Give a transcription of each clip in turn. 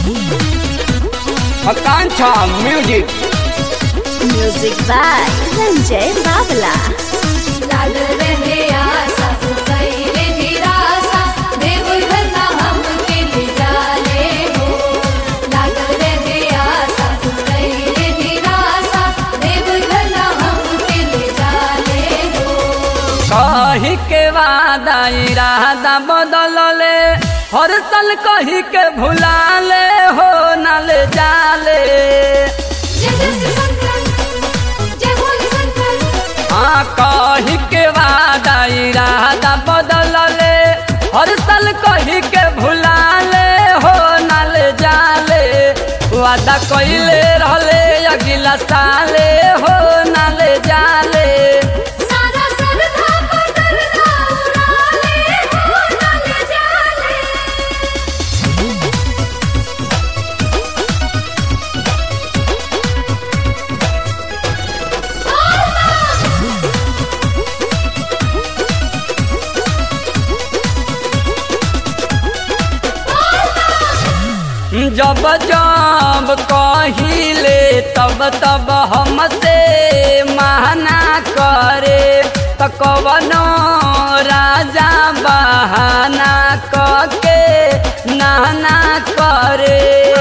Akanksha music music by Sanjay Babla लाग रहे आसा कैले निराशा देवघर ना हमके ले जाले हो लाग रहे आसा कैले निराशा देवघर ना हमके ले जाले हो कही के वादा इरादा बदलले हर साल कही के भुलाले हो नल जाले जय जय श्री शंकर जय भोले शंकर हाँ कही के वादा इरादा बदलले हर साल कही के भुलाले हो नल जाले वादा कइले रहले अगला साले हो नल जाले सारा सरधा पकड़ना उड़ाले हो नल जाले जब जब कहिले तब तब हमसे माना करे त कवनो राजा बहाना कके नाना करे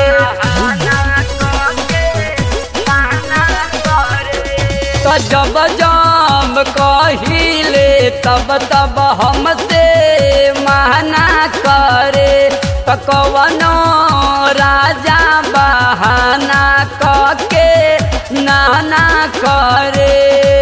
त जब जब कहिले तब तब हमसे माना करे त कवनो राजा बहाना कके नाना करे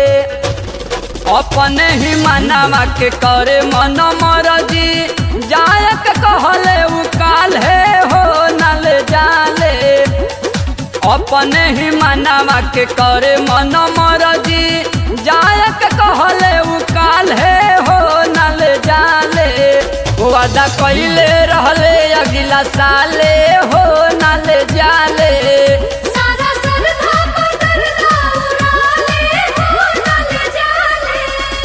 अपने ही मनवा के करे मन मरजी जायक कहले उ काल्हे हो नल जाले अपने ही मनवा के करे मन मरजी जायक कहले उ काल्हे हो नल जाले वादा कइले रहले अगला साले हो नल जाले सारा सरधा पकड़ना उड़ाले हो नल जाले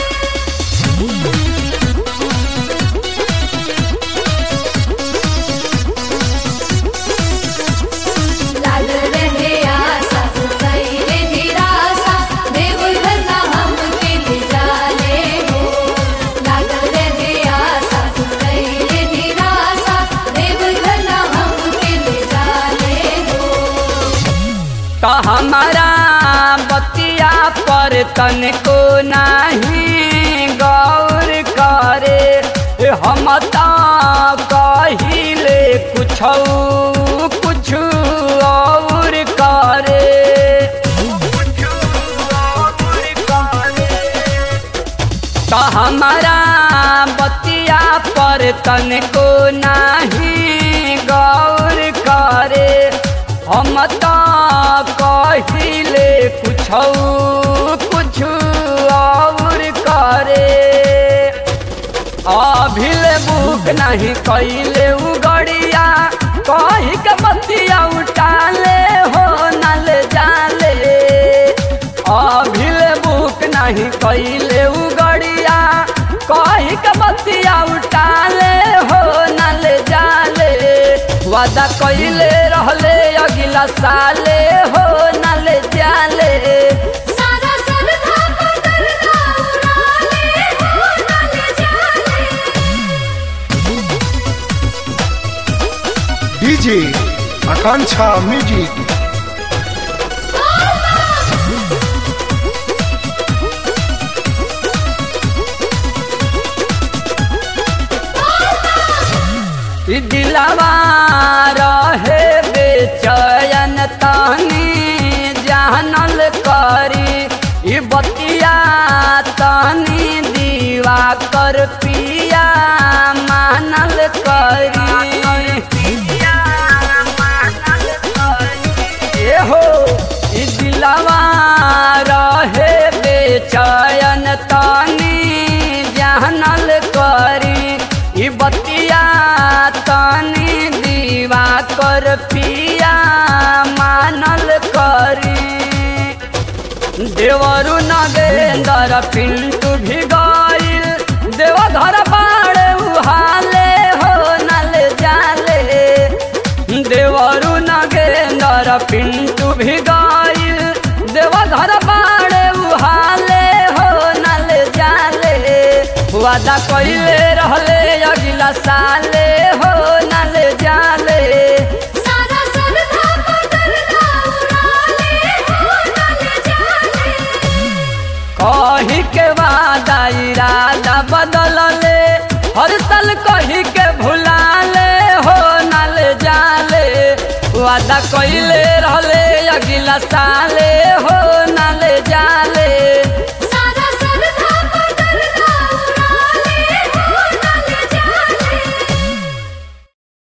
लाग रहे आसा कैले निराशा देवघर ना हमके ले जाले हो लाग रहे आसा कैले निराशा देवघर ना हमके ले जाले हो तो हमारा बतिया पर तनको नाही गौर करे ए हम तो कहिले कुछ कुछ और करे तो हमारा बतिया पर तनको नाही गौर करे हम तो कहिले कुछ कुछ और करे अभिले बुक नहीं कैले उ गड़िया कही के बतिया उठाले हो नल जाले अभिले बुक नहीं कैले उ गड़िया कही के बतिया उठाले हो नल जाले वादा कैले रहले अगला साले हो नल जाले सारा सरधा पकड़ना उड़ाले हो नल जाले डीजे आकांक्षा म्यूजिक ई दिलवा रहे बेचैन तनी जानल करी ई बतिया तनी दीवा कर पिया मानल करी ए हो ई दिलवा रहे बेचैन तनी जानल करी ई बतिया तनी दीवा कर पिया मानल करी देवरु नगेंदर पिंटू भी गईल देवधर बाड़े उहाले हो नल जाले देवरु पिंटू भी गईल देवघर बाड़े उहाले हो नल जाले वादा कइले रहले अगला साले हो नल जाले सारा सरधा पकड़ना उड़ाले हो नल जाले कही के वादा इरादा बदलले हर साल कही के भुलाले हो नल जाले वादा कइले रहले अगला साले हो नल जाले